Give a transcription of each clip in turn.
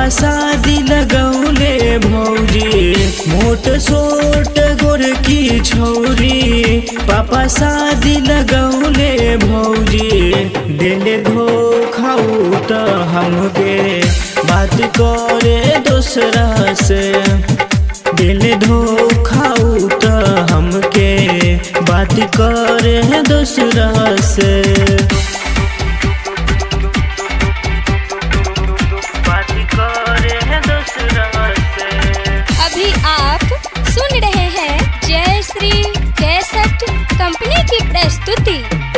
पापा शादी लगौले भौजी मोट सोट गोर की छौरी पापा शादी लगौले भौजी दिल धोखा त हमके बात करे दूसरा से दिल धोखा त हमके बात करे दूसरा से बात करे दूसरा से अभी आप सुन रहे हैं जय श्री कैसेट कंपनी की प्रस्तुति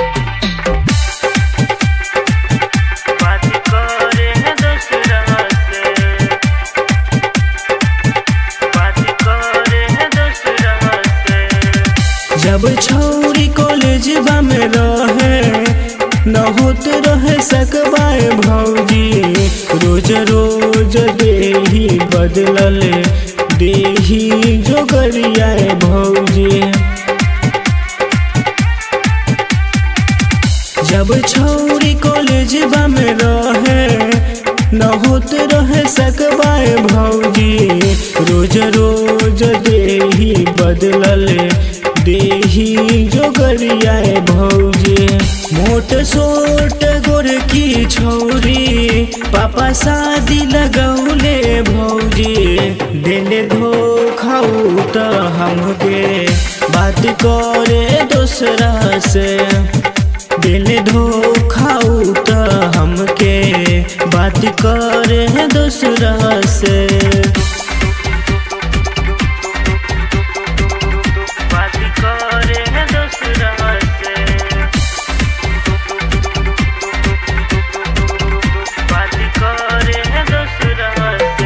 बात करे दूसरा से बात करे दूसरा से जब छौरी कॉलेज में रहे न होत रहे सकबाए भौजी रोज रोज देही बदलल देही जोगरियाए भौजी जब छौरी कॉलेज में रहे न होत रहे सकबाए भौजी रोज रोज देही बदलल देही जोगरियाए भौजी मोट सोट गोर की छौरी पापा शादी लगौले भौजी दिल धोखा त हमके बात करे दूसरा से दिल धोखा त हमके बात करे दूसरा से बात करे दूसरा से बात करे दूसरा से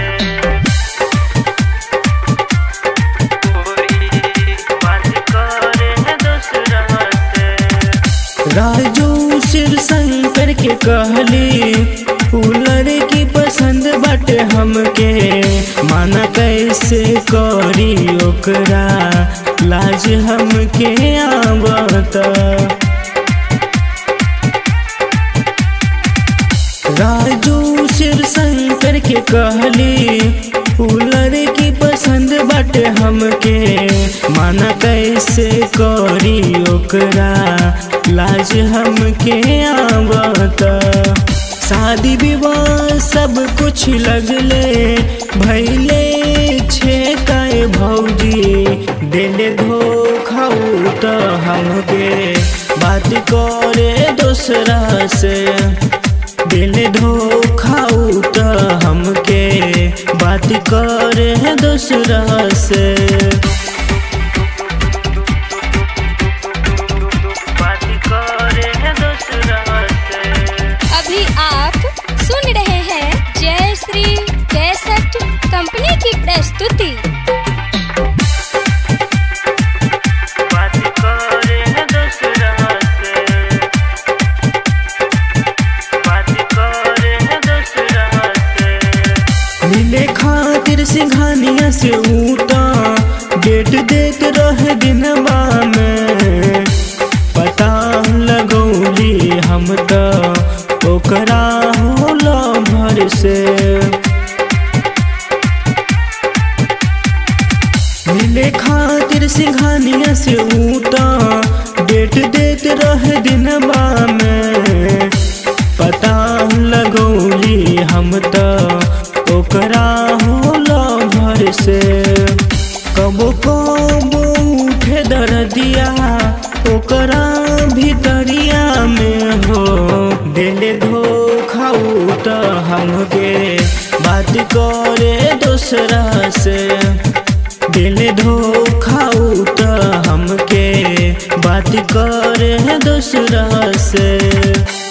बात करे दूसरा से राजू शिव शंकर के कहली उ लड़की पसंद बाटे हमके माना कैसे करी ओकरा लाज हमके आवत राजू शिव शंकर के कहली उ लड़की पसंद बाटे हमके माना कैसे करी ओकरा लाज हमके आवत शादी विवाह सब कुछ लगले भैले छे काय भौजी दिल धोखा त हमके बात करे दूसरा से दिल धोखा त हमके बात करे दूसरा से बात करे दूसरा से अभी आप सुन रहे हैं जय श्री कैसेट कंपनी की प्रस्तुति बात करे दूसरा से बात करे दूसरा से मिले खातिर सिंघानिया से ऊटा डेट देत रहे दिनवा में पता लगौली हम त ओकरा होला भर से मिले खातिर सिंघानिया से ऊटा डेट देत रहे दिनवा में पता लगौली हम त ओकरा होला भर से कबो कबो उठे दर्दिया ओकरा भीतरिया में हो दिल धोखा त हमके बात करे दूसरा से दिल धोखा त हमके बात करे दूसरा से